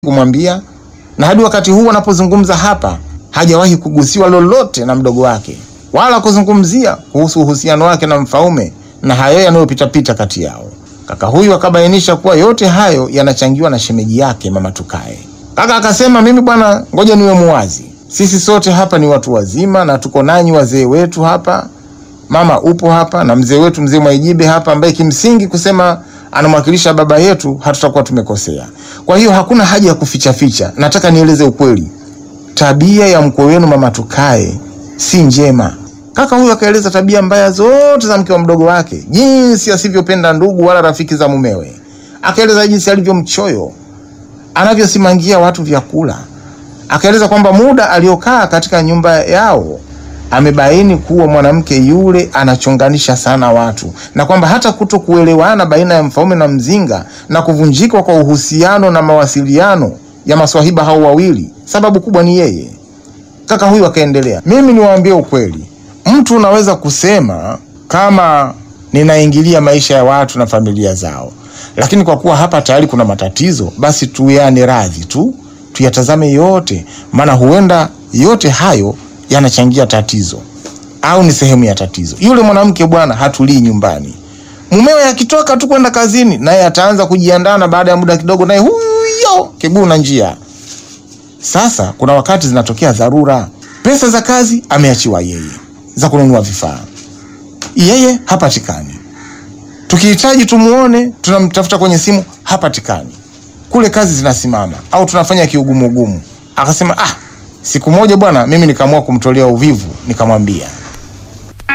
kumwambia, na hadi wakati huu anapozungumza hapa hajawahi kugusiwa lolote na mdogo wake wala kuzungumzia kuhusu uhusiano wake na Mfaume na hayo yanayopitapita kati yao. Kaka huyu akabainisha kuwa yote hayo yanachangiwa na shemeji yake mama Tukae. Kaka akasema, mimi bwana, ngoja niwe muwazi, sisi sote hapa ni watu wazima na tuko nanyi wazee wetu hapa, mama upo hapa na mzee wetu mzee Mwaijibe hapa, ambaye kimsingi kusema anamwakilisha baba yetu, hatutakuwa tumekosea. Kwa hiyo hakuna haja ya kuficha ficha, nataka nieleze ukweli. Tabia ya mkwe wenu mama Tukae si njema. Kaka huyu akaeleza tabia mbaya zote za mke wa mdogo wake, jinsi asivyopenda ndugu wala rafiki za mumewe. Akaeleza jinsi alivyo mchoyo, anavyosimangia watu vyakula. Akaeleza kwamba muda aliokaa katika nyumba yao amebaini kuwa mwanamke yule anachonganisha sana watu, na kwamba hata kuto kuelewana baina ya Mfaume na Mzinga na kuvunjika kwa uhusiano na mawasiliano ya maswahiba hao wawili, sababu kubwa ni yeye. Kaka huyu akaendelea, mimi niwaambie ukweli, mtu unaweza kusema kama ninaingilia maisha ya watu na familia zao, lakini kwa kuwa hapa tayari kuna matatizo, basi tuyane radhi tu, tuyatazame yote, maana huenda yote hayo yanachangia tatizo au ni sehemu ya tatizo. Yule mwanamke bwana hatulii nyumbani, mumewe akitoka tu kwenda kazini, naye ataanza kujiandaa, na baada ya muda kidogo, naye huyo kiguu na njia sasa kuna wakati zinatokea dharura, pesa za kazi ameachiwa yeye, za kununua vifaa, yeye hapatikani. Tukihitaji tumuone, tunamtafuta kwenye simu, hapatikani. Kule kazi zinasimama au tunafanya kiugumuugumu. Akasema ah, siku moja bwana, mimi nikaamua kumtolea uvivu, nikamwambia